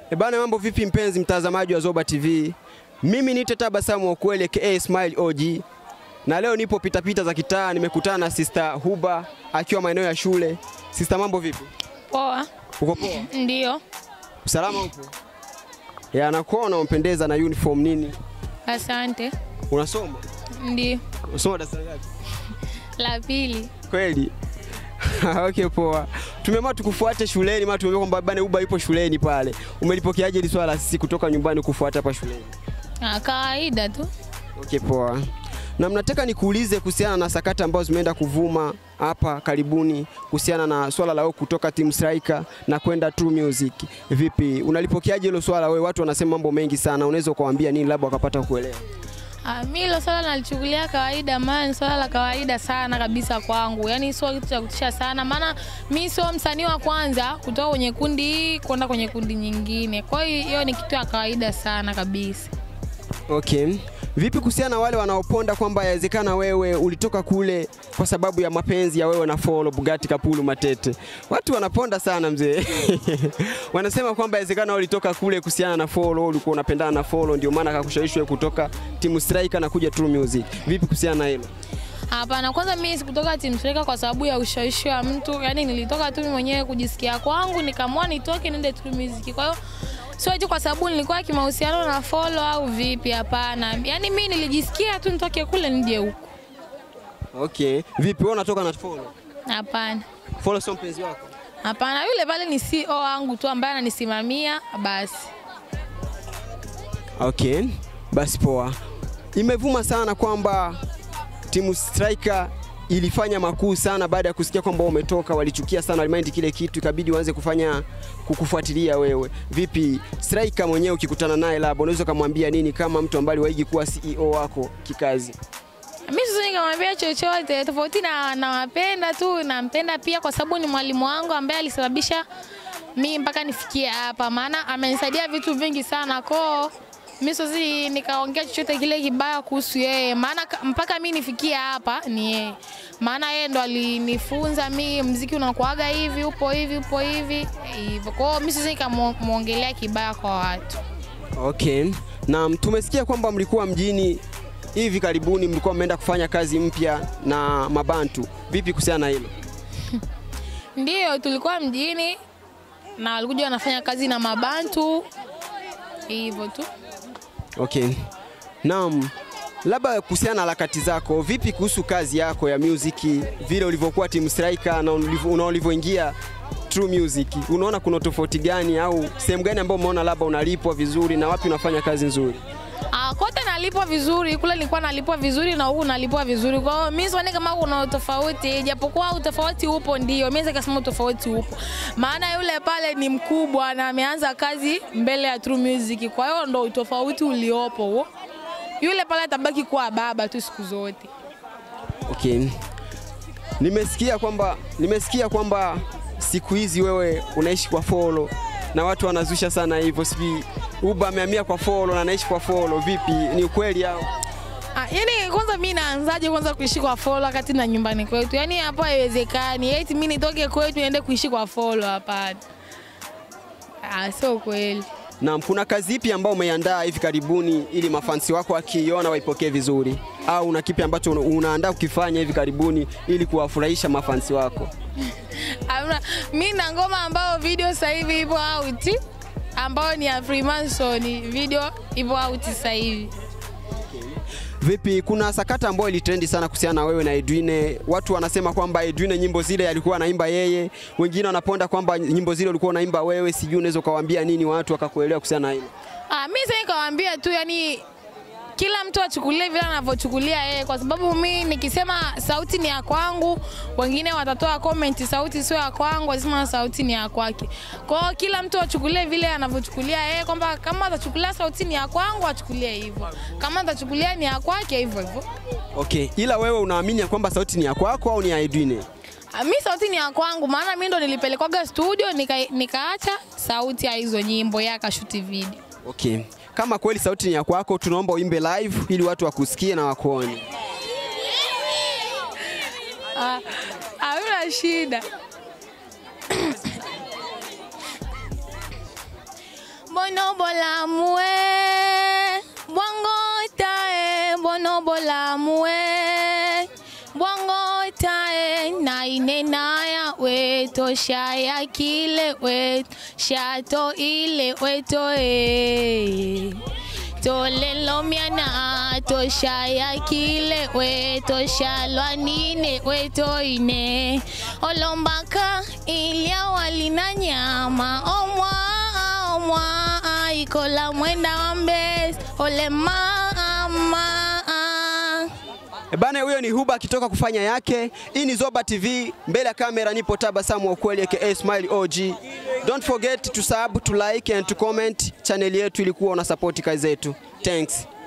E bana, mambo vipi mpenzi mtazamaji wa Zoba TV? Mimi niite Tabasamu wa ukweli aka Smile OG, na leo nipo pitapita za kitaa, nimekutana na Sister Huba akiwa maeneo ya shule. Sister, mambo vipi? Poa. Uko poa? Ndio. Usalama upo? Ya, nakuona umpendeza na uniform nini. Asante. Unasoma? Ndio. Unasoma darasa ngapi? La pili. Kweli? Okay, poa. Tumeamua tukufuate shuleni, maana tumeamua kwamba bana Uba yupo shuleni pale. Umelipokeaje hili swala sisi kutoka nyumbani kufuata hapa shuleni? Ah, kawaida tu. Okay, poa. Na mnataka nikuulize kuhusiana na sakata ambazo zimeenda kuvuma hapa karibuni kuhusiana na swala la wewe kutoka Team Striker na kwenda True Music. Vipi, unalipokeaje hilo swala wewe? Watu wanasema mambo mengi sana, unaweza ukawaambia nini labda wakapata kuelewa? Ah, mi hilo swala nalichukulia kawaida, maana ni swala la kawaida sana kabisa kwangu, yaani sio kitu cha kutisha sana, maana mi sio msanii wa kwanza kutoka kwenye kundi hii kwenda kwenye kundi nyingine. Kwa hiyo hiyo ni kitu ya kawaida sana kabisa. Okay. Vipi kuhusiana na wale wanaoponda kwamba yawezekana wewe ulitoka kule kwa sababu ya mapenzi ya wewe na Follow Bugatti Kapulu Matete? Watu wanaponda sana mzee. Wanasema kwamba yawezekana ulitoka kule kuhusiana na Follow, ulikuwa unapendana na Follow ndio maana akakushawishi wewe kutoka Team Striker na kuja True Music. Vipi kuhusiana na hilo? Hapana, kwanza mimi sikutoka Team Striker kwa sababu ya ushawishi wa mtu, yaani nilitoka tu mimi mwenyewe kujisikia kwangu, nikaamua nitoke niende True Music. Kwa hiyo sio eti kwa sababu nilikuwa kimahusiano na Follow au vipi, hapana. Yaani mimi nilijisikia tu nitoke kule nije huku. Okay. Vipi wewe unatoka na Follow? Hapana. Follow sio mpenzi wako? Hapana, yule pale ni CEO wangu tu ambaye ananisimamia basi. Okay. Basi poa. Imevuma sana kwamba timu Striker ilifanya makuu sana baada ya kusikia kwamba umetoka, walichukia sana, walimind kile kitu, ikabidi waanze kufanya kukufuatilia wewe. Vipi Striker mwenyewe ukikutana naye labda unaweza kumwambia nini kama mtu ambaye aliwahi kuwa CEO wako kikazi? Mimi sasa nikamwambia chochote tofauti na nawapenda tu, nampenda pia kwa sababu ni mwalimu wangu ambaye alisababisha mimi mpaka nifikie hapa, maana amenisaidia vitu vingi sana koo mimi siwezi nikaongea chochote kile kibaya kuhusu yeye, maana ka- mpaka mimi nifikie hapa ni yeye, maana yeye ndo alinifunza mimi mziki unakuaga hivi, upo hivi, upo hivi hivyo. Kwa hiyo mimi siwezi nikamwongelea kibaya kwa watu. Okay. Na tumesikia kwamba mlikuwa mjini hivi karibuni, mlikuwa mmeenda kufanya kazi mpya na Mabantu. Vipi kuhusiana na hilo? Ndiyo, tulikuwa mjini na walikuja wanafanya kazi na Mabantu hivyo tu. Okay. Naam. Labda kuhusiana na harakati zako, vipi kuhusu kazi yako ya music, vile ulivyokuwa Team Striker na ulivyo- na ulivyoingia True Music, unaona kuna tofauti gani au sehemu gani ambayo umeona labda unalipwa vizuri na wapi unafanya kazi nzuri? Ah, kote nalipwa vizuri, kule nilikuwa nalipwa vizuri na huku nalipwa vizuri. Kwa hiyo mimi sioni kama kuna utofauti, japokuwa utofauti upo, ndio mimi naweza kusema utofauti upo, maana yule pale ni mkubwa na ameanza kazi mbele ya True Music, kwa hiyo ndo utofauti uliopo huo. Yule pale atabaki kuwa baba tu siku zote. Okay. Nimesikia kwamba nimesikia kwamba siku hizi wewe unaishi kwa follow na watu wanazusha sana hivyo, sijui Uba amehamia kwa follow na anaishi kwa follow. Vipi, ni ukweli au? Ah, yani kwanza mimi naanzaje kwanza kuishi kwa follow wakati na nyumbani kwetu? Yani hapo haiwezekani. Eti mimi nitoke kwetu niende kuishi kwa follow hapana. Ah, sio kweli. Na kuna kazi ipi ambayo umeiandaa hivi karibuni ili mafansi wako wakiiona waipokee vizuri, au una kipi ambacho una- unaandaa kukifanya hivi karibuni ili kuwafurahisha mafansi wako? Hamna. Mimi na ngoma ambayo video sasa hivi ipo out ambayo ni ya Freemason, video ipo out sasa hivi. Vipi, kuna sakata ambayo ilitrendi sana kuhusiana na wewe na Edwine. Watu wanasema kwamba Edwine nyimbo zile alikuwa anaimba yeye, wengine wanaponda kwamba nyimbo zile ulikuwa unaimba wewe. Sijui unaweza ukawaambia nini watu wakakuelewa kuhusiana na hilo? Ah, mimi sasa nikawaambia tu yani kila mtu achukulie vile anavyochukulia yeye, kwa sababu mi nikisema sauti ni ya kwangu, wengine watatoa comment sauti sio ya kwangu, wasema sauti ni ya kwake. Kwa hiyo kila mtu achukulie vile anavyochukulia yeye, kwamba kama atachukulia sauti ni ya kwangu achukulie hivyo, kama atachukulia ni ya kwake hivyo hivyo. Okay, ila wewe unaamini ya kwamba sauti ni ya kwako au ni ya Edwine? Ah, Mi sauti ni ya kwangu, maana mi ndo nilipelekwaga studio nika, nikaacha sauti ya hizo nyimbo, yeye akashuti video. Okay. Kama kweli sauti ni ya kwako, tunaomba uimbe live ili watu wakusikie na wakuone. Ah, Hamna shida. bono bolamue bwango tae bono bolamue bwango tae naine naya weto shaya kile weto shato ile weto e tolelo miana toshaya kile weto shalwa nine weto ine olombaka ilya walina nyama omwa omwa ikola mwenda wa mbesi ole mama E Bana, huyo ni Huba akitoka kufanya yake. Hii ni Zoba TV, mbele ya kamera nipo Tabasamu wa ukweli aka Smile OG. Don't forget to sub, to like and to comment. Channel yetu ilikuwa una support kazi zetu. Thanks.